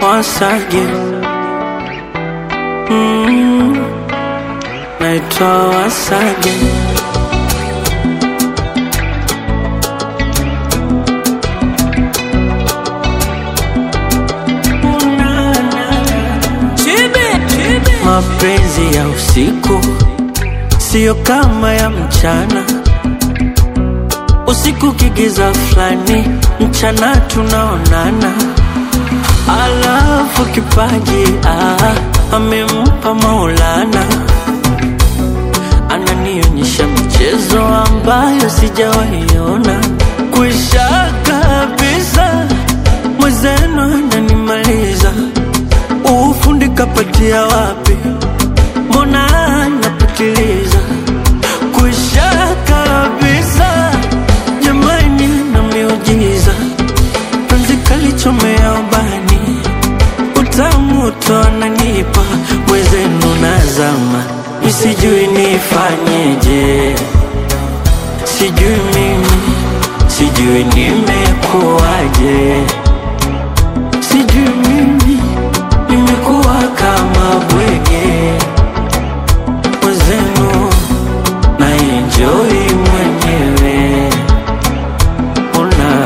Wasage mm, naitwa Wasage Mapenzi ya usiku siyo kama ya mchana. Usiku kigiza fulani, mchana tunaonana. Alafu kipaji ah, amempa Maulana, ananionyesha michezo ambayo sijawaiona. Kwisha kabisa, mwenzenu ananimaliza. Ufundi kapatia wapi? Mbona napitiliza? Kwisha kabisa, jamani, na miujiza penzi kalichomea ubani, utamu tonanipa mwezenu nazama, misijui nifanyeje, sijui mimi, sijui nimekuwaje, sijui mimi nimekuwa kama bwege mwezenu na enjoy mwenyewe una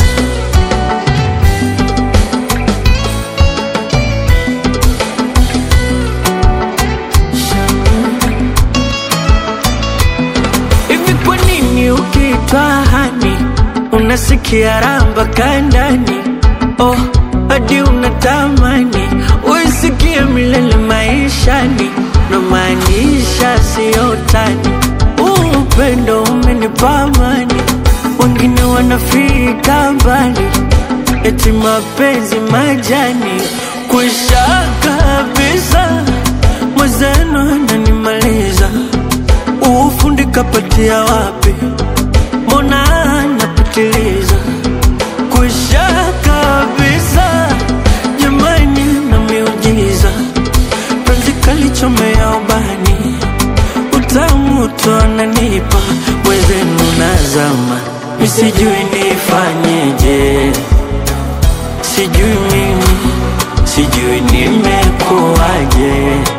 Hivi kwa nini ukiitwa hani unasikia ramba kandani? Oh, hadi unatamani uisikie milele maishani, na maanisha siyo tani. Huu upendo umenipa amani, wengine wanafika mbali, eti mapenzi majani kwisha kabisa, mwenzenu ananimaliza ufundi kapatia wapi? Mbona napitiliza kwisha kabisa, jamani, na miujiza penzi kalichomea ubani, utamu tonanipa mwezenu nazama, misijui nifanyeje, sijui mimi, sijui nimekuwaje